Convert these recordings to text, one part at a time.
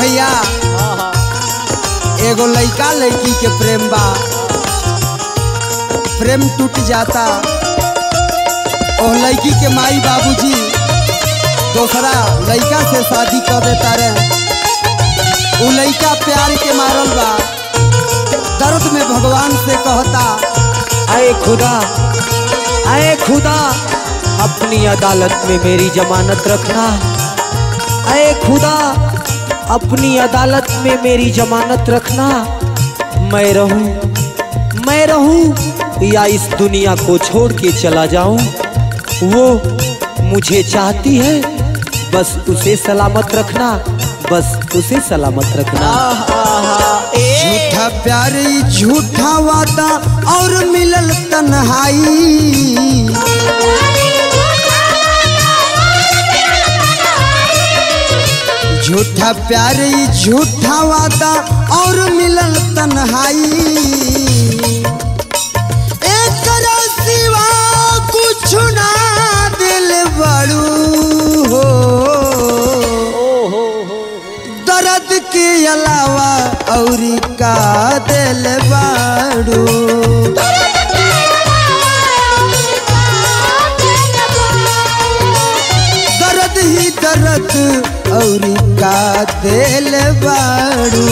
भैया एगो लइका लड़की के प्रेम बा प्रेम टूट जाता और लड़की के माई बाबूजी दूसरा लड़का से शादी कर देता रहे वो लड़का प्यार के मारल बा दर्द में भगवान से कहता अरे खुदा अरे खुदा अपनी अदालत में मेरी जमानत रखना अरे खुदा अपनी अदालत में मेरी जमानत रखना मैं रहूं मैं रहूं या इस दुनिया को छोड़ के चला जाऊं वो मुझे चाहती है बस उसे सलामत रखना बस उसे सलामत रखना झूठा प्यार ई झूठा वादा और मिलल तन्हाई झूठा प्यार ई झूठा वादा और मिलल तन्हाई एकरा सिवा कुछ ना दिल बड़ू हो दर्द के अलावा और का दिल बाड़ू दर्द ही दर्द और का दिल बाड़ू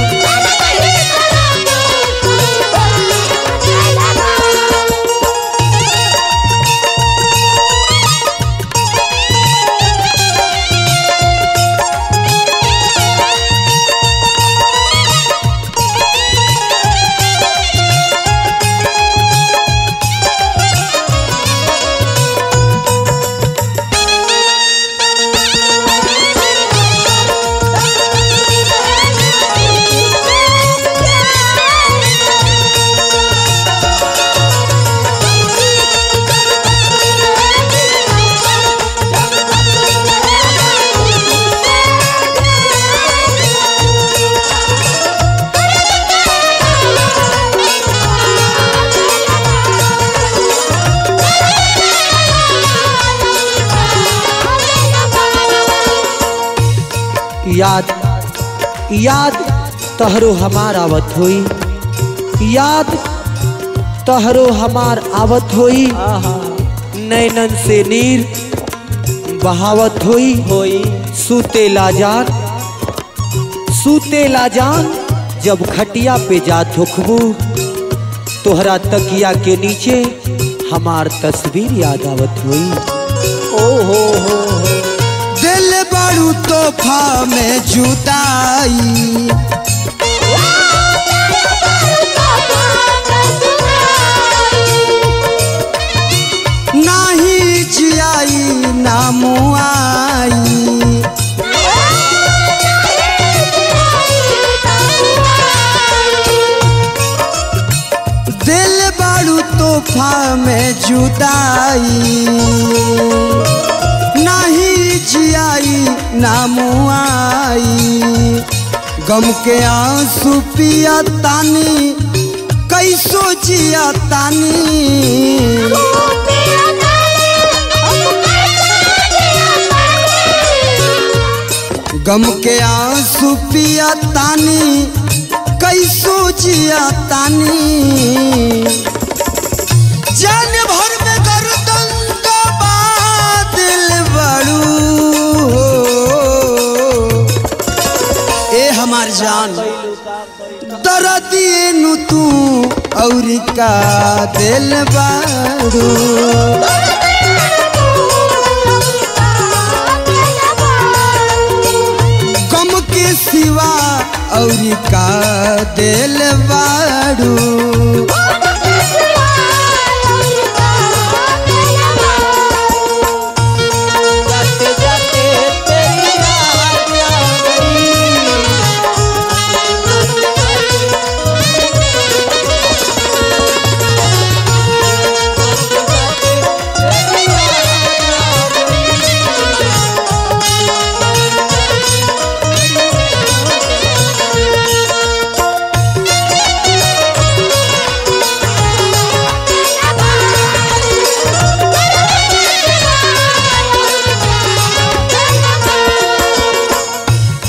याद याद तहरो हमार आवत होई याद तहरो हमार आवत होई नैनन से नीर बहावत होई होई सूते लाजान सूते लाजान जब खटिया पे जा थुकबू तोहरा तकिया के नीचे हमार तस्वीर याद आवत होई ओ हो हो हो दिल बाड़ू तोहफा में जुदाई नाही जियाई ना मुआई दिल बाड़ू तोहफा में जुदाई नहीं जियाई ना मुआई गम के आंसू पिया तानी कैसो जिया तानी गम के आंसू पिया तानी कैसो जिया तानी जान भर में गर्दन का बादल बड़ू हो। ए हमार जान दर्दिए नु तू और का दिल बाड़ू गम के सिवा और का दिल बाड़ू जाते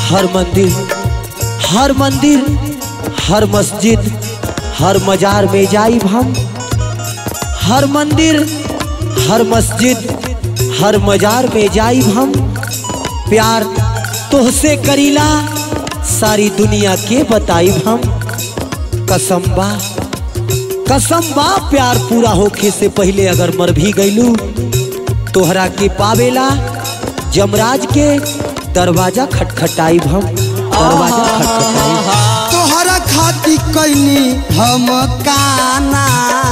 हर मंदिर हर मंदिर हर मस्जिद हर मजार में जाइब हम हर मंदिर हर मस्जिद हर मजार में जाइब हम प्यार तोहसे करीला सारी दुनिया के बताइब हम कसम बा कसम बा प्यार पूरा होखे से पहले अगर मर भी गईलू तोहरा के पावेला जमराज के दरवाजा खटखटाइब हम दरवाजा खटखटाइब तोहरा खाती कैनी हम काना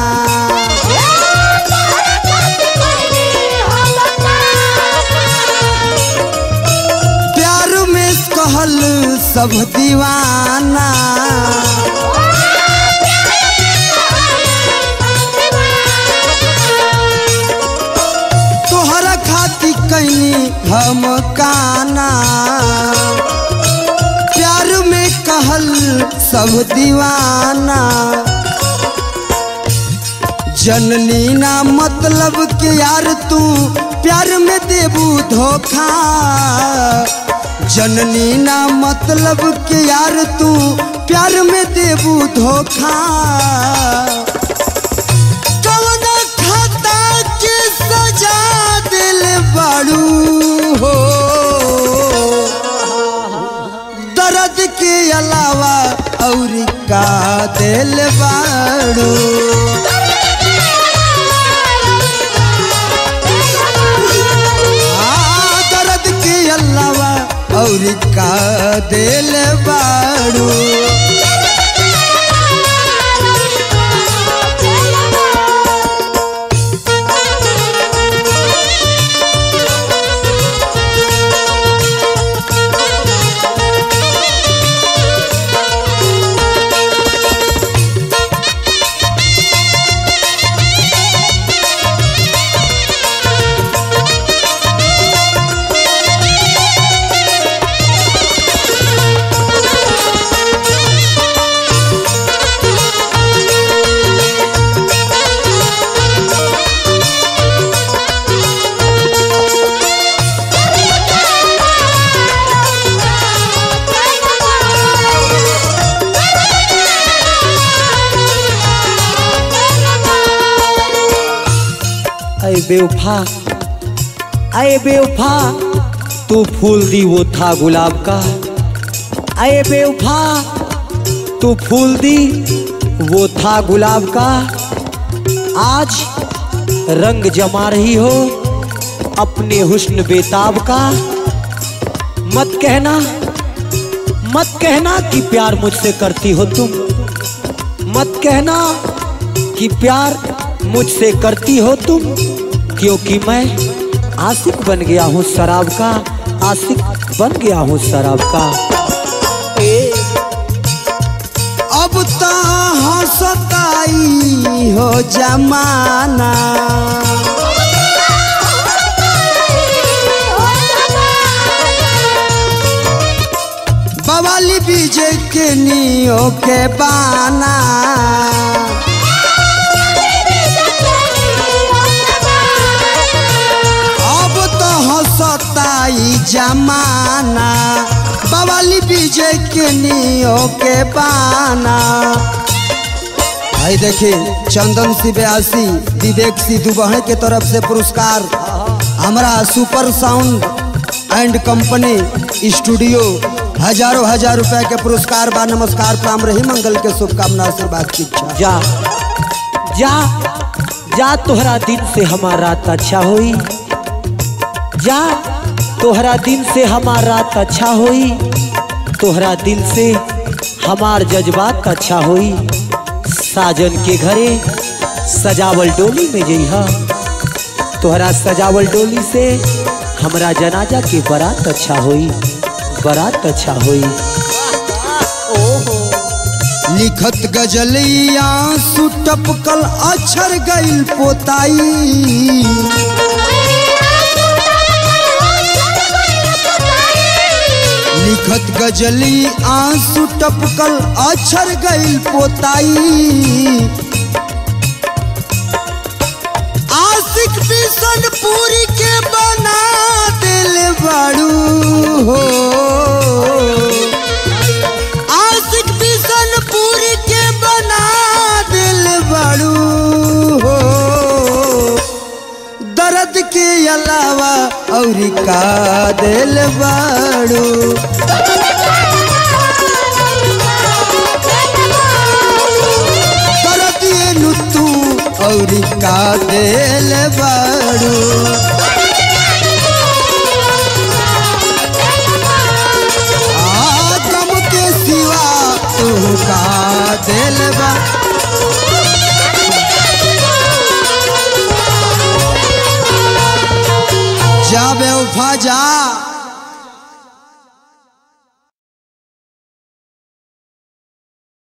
प्यार में कहल सब दीवाना तोहरा खाती कैनी हम काना प्यार में कहल सब दीवाना जननी ना मतलब के यार तू प्यार में देबू धोखा जननी ना मतलब के यार तू प्यार में देबू धोखा कौन खाता के सजा दिल बाड़ू हो दर्द के अलावा और का दिल बाड़ू आ, दर्द के अलावा और का दिल बाड़ू अरे बेवफा अरे बेवफा तू फूल दी वो था गुलाब का अरे बेवफा तू फूल दी वो था गुलाब का आज रंग जमा रही हो अपने हुस्न बेताब का मत कहना मत कहना कि प्यार मुझसे करती हो तुम मत कहना कि प्यार मुझसे करती हो तुम क्योंकि मैं आशिक बन गया हूँ शराब का आशिक बन गया हूँ शराब का अब तो हंसताई हो जमाना बवाली बीजे के नियो के बाना अब तो हंसताई जमाना बवाली बीजे के नियो के बाना भाई देखिए चंदन सी बयासी विवेक सी दुबहे के तरफ से पुरस्कार हमारा super sound and company studio हजारों हजार रुपए के पुरस्कार बा नमस्कार प्राम रही मंगल के शुभकामना आशीर्वाद की इच्छा जा जा जा तोहरा दिन से हमार रात अच्छा होई जा तोहरा दिन से हमार रात अच्छा होई तोहरा दिल से हमार जज्बात अच्छा होई साजन के घरे सजावल डोली में जइहा तोहरा सजावल डोली से हमरा जनाजा के बारात अच्छा होई बारात अच्छा होई लिखत गजलिया सुटपकल अक्षर गइल पोताई लिखत गजली आंसू टपकल अक्षर गइल पोताई आशिक बिसन पूरी के बना दिल बाड़ू हो और का दिल बाड़ू करतिए तू और का दिल बाड़ू आ गम के सिवा तू का दिल बा जा बेवफा जा